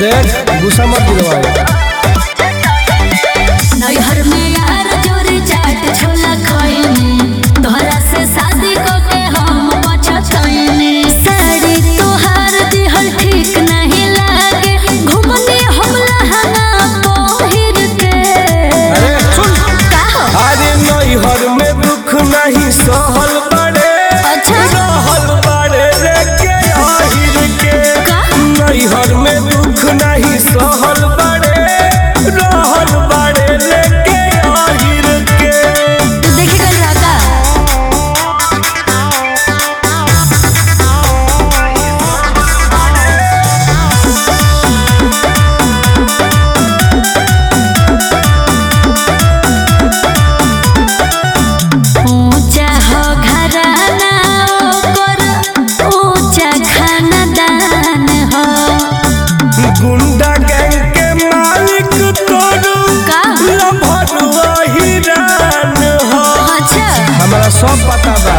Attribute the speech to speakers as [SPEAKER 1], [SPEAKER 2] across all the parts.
[SPEAKER 1] देख गुस्सा मत दिलवाए
[SPEAKER 2] नैहर में यार जोरी चाट छोला खइनी तोहरा से शादी को के हम पछतइनी साड़ी तोहार दिहल ठीक नहीं लागे घुमने हम लहंगा पहिर के
[SPEAKER 1] अरे सुन
[SPEAKER 2] का हो
[SPEAKER 1] अरे नैहर में दुख नहीं सहल बड़े
[SPEAKER 2] अच्छा।
[SPEAKER 1] रहल बड़े रे के आहिर के
[SPEAKER 2] का?
[SPEAKER 1] नैहर में दुख नहीं सहल बड़े रहल बड़े रे के आहिर के
[SPEAKER 2] तू देखे गल रहा का ऊंचा हो घराना ओकर ऊंचा खानदान हो
[SPEAKER 1] गुंडा गैंग के मालिक तोरू
[SPEAKER 2] का?
[SPEAKER 1] लभरुआ हिरान हो
[SPEAKER 2] अच्छा
[SPEAKER 1] हमरा सब पता बा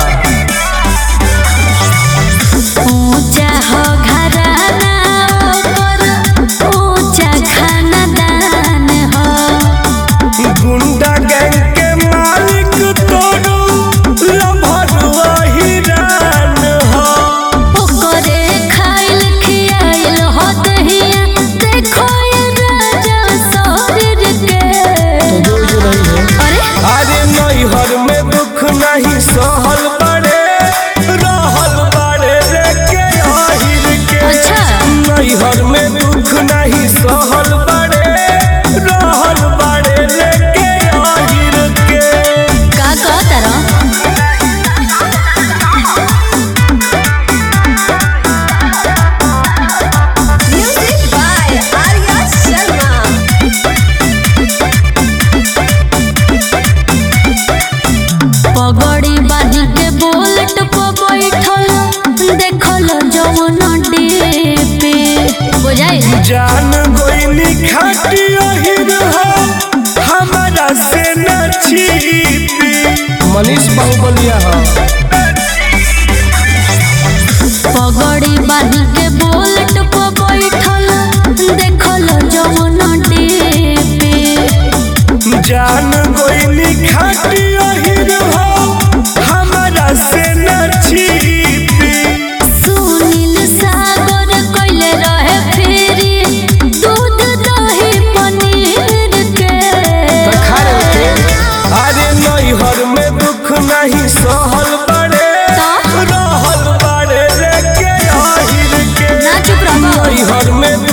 [SPEAKER 2] ऊंचा हो घराना ओकर ऊंचा खानदान हो
[SPEAKER 1] गुंडा गैंग के मालिक तोरू लभरुआ हिरान हो
[SPEAKER 2] ओकरे खाइल खियाइल हो दहिया देखो ये राजा शरीर के अरे
[SPEAKER 1] अरे नैहर में दुख नहीं सहल बड़े रहल बड़े रे के आहिर के
[SPEAKER 2] अच्छा।
[SPEAKER 1] नैहर में दुख नहीं सहल बड़े रहल बड़े रे के आहिर के
[SPEAKER 2] का कहता रहो
[SPEAKER 3] Music by Arya Sharma.
[SPEAKER 2] पगड़ी बांध के बोलट पर बैठल देखल जवन पे बुझाई
[SPEAKER 1] जान गोइनी खाटी अहिर हो हमारा से न छिपी मनीष बाहुबलिया हो
[SPEAKER 2] पगड़ी बांध के बोलट पर बैठल देखल जवन पे
[SPEAKER 1] जान गोइनी खाटी अहिर हो हमारा से न छिपी
[SPEAKER 2] सुनील सागर कइले रहे फेरी दूध दही पनीर के
[SPEAKER 1] अरे नैहर में दुख नहीं सहल बड़े
[SPEAKER 2] तो?
[SPEAKER 1] रहल बड़े रे के आहिर के
[SPEAKER 2] ना चुप रहो
[SPEAKER 1] नैहर में